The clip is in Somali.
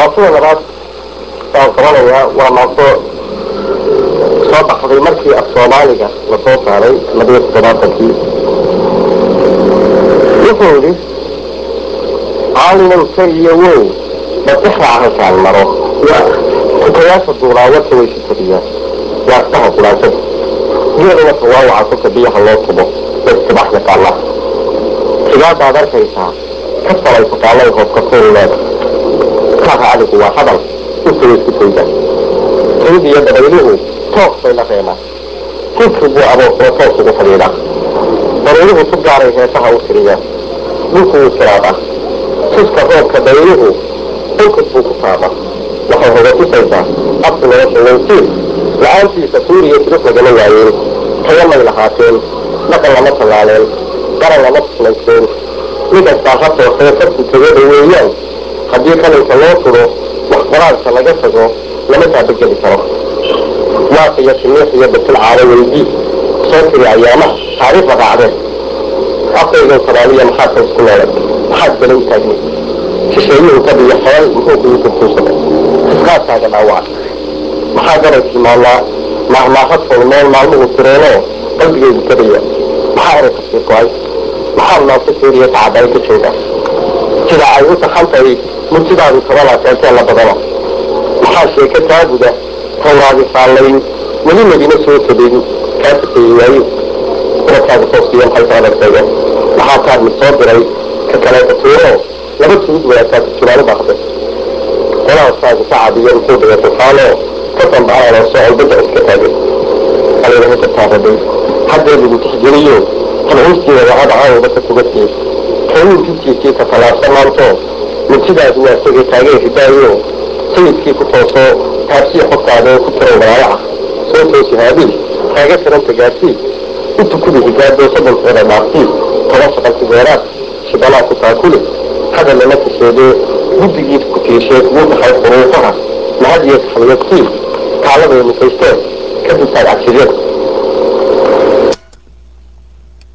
maasada labaad waan qabanayaa waa maaso soo baxday markii af soomaaliga lasoo saaray labiyo toddobaatankii wuxuu yidhi caalinan keliya weyn badixraac halkaan maro kukayaasha duulaawarka way sitadiyaan waastaha qulaashada geelina kawaawaca kolka biyaha loo tubo way istibax yaqaanaa tigaadaad arkaysaa ka salay taqaanay hoobkatuulleeda kaaha adigu waa hadal intay isku tayda tayid iyo dabayluhu toos bay la reemaan jidku buu aboosoo toos ugu fadhiidhaa dabayluhu si gaaray heesaha u tiriyaan dhulku wuu tiraadaa tuska roobka dabayluhu dhulkad buu ku taadaa waxay hoga tusaysaa absi nolosha weysiin la-aantiisa tuuriya tirif lagama waayeen tayamay lahaateen dhaqan lama tallaaleen garan lama tusnayseen midastaa ha toosee farku tegada weeyaan haddii qalinka loo turo wax qoraalka laga tago lama taabageli karo maas iyo timiix iyo batil caado weydii soo tiri ayaamaha taariikhda raacdeen afkaygan soomaaliya maxaad ka isku noolay maxaad bala u taagni shisheeyuhu kadiyo xeel muxuu kugu gurtuusaday fisqaadkaaga dhaawaca maxaa garay tilmaanaa maahmaahad fulmeen maalmuhu tireenoo qalbigaygu kadaya maxaa eray tafsiir go-ay maxaa naasa suuriya tacadaay ka jooga sida ay u taxantahay murtidaadu tabana keentee la badana maxaa sheeke taaguda tawraadi faallayn weli madina soo tabin kaa takeeyey waayo ubadkaaga tooskiyo maxay soo adagteegeen maxaa taad mid soo diray ka kaleeta tuuro laba tuud wadaagtaa turjumaanu baaqde qolaaskaagu sacadiyo muxuu dhigay tufaanoo ka dambaanoo socol badda iska taagay alaynaha kataabaday haddee lagu tixgeliyo talxiistiina wahada caawda ka tugatay kayuu jidkiisii ka tallaabsan maanto murtidaadu waa tegay taagee hidaayo sayidkii ku tooso taabsii xogtaada ku tiran walaayaca soo toosi haabiil kaaga tiranta gaadhsii u tukudi higaadoo soddonkeeda dhaaftii toban shaqanti geeraad shibanaa ku taakuli hadallana kasheedee guddigii ku tiishee kugu dhaxay quruufaha mahadiyo taxliyadkii taalladay musaysteen kadib taag cagsiryada